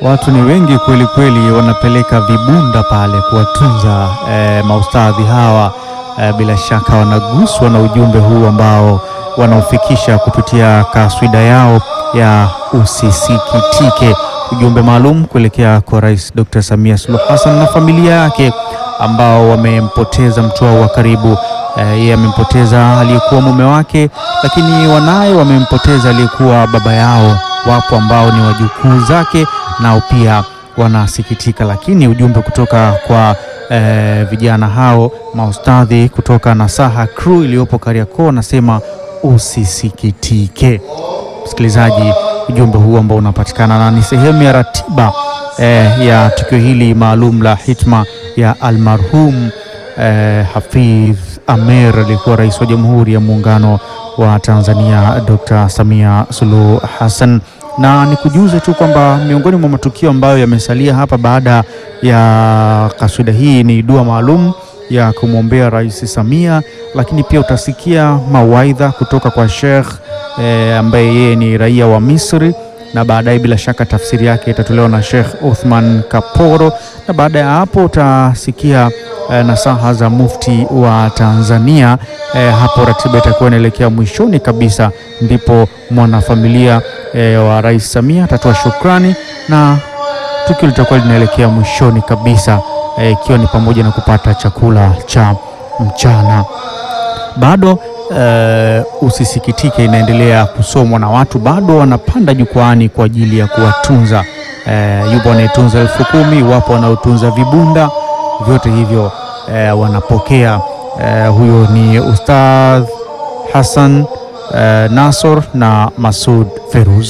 Watu ni wengi kweli kweli, wanapeleka vibunda pale kuwatunza eh, maustadhi hawa eh, bila shaka wanaguswa na ujumbe huu ambao wanaofikisha kupitia kaswida yao ya usisikitike, ujumbe maalum kuelekea kwa Rais Dr. Samia Suluhu Hassan na familia yake ambao wamempoteza mtu wao wa karibu. Yeye eh, amempoteza aliyekuwa mume wake, lakini wanaye wamempoteza aliyekuwa baba yao. Wapo ambao ni wajukuu zake nao pia wanasikitika, lakini ujumbe kutoka kwa eh, vijana hao maustadhi kutoka Nasaha Crew iliyopo Kariakoo anasema usisikitike. Msikilizaji, ujumbe huu ambao unapatikana na ni sehemu ya ratiba eh, ya tukio hili maalum la hitma ya almarhum eh, Hafidh Amer aliyekuwa rais wa Jamhuri ya Muungano wa Tanzania Dr. Samia Suluhu Hassan na nikujuze tu kwamba miongoni mwa matukio ambayo yamesalia hapa baada ya kaswida hii ni dua maalum ya kumwombea Rais Samia, lakini pia utasikia mawaidha kutoka kwa Sheikh e, ambaye yeye ni raia wa Misri na baadaye bila shaka tafsiri yake itatolewa na Sheikh Uthman Kaporo, na baada ya hapo utasikia e, nasaha za mufti wa Tanzania. E, hapo ratiba itakuwa inaelekea mwishoni kabisa, ndipo mwanafamilia e, wa Rais Samia atatoa shukrani na tukio litakuwa linaelekea mwishoni kabisa ikiwa e, ni pamoja na kupata chakula cha mchana. Bado e, usisikitike inaendelea kusomwa na watu bado wanapanda jukwaani kwa ajili ya kuwatunza. E, yupo wanayetunza elfu kumi, wapo wanaotunza vibunda, vyote hivyo e, wanapokea. E, huyo ni Ustadh Hassan e, Nasor na Masud Feruz.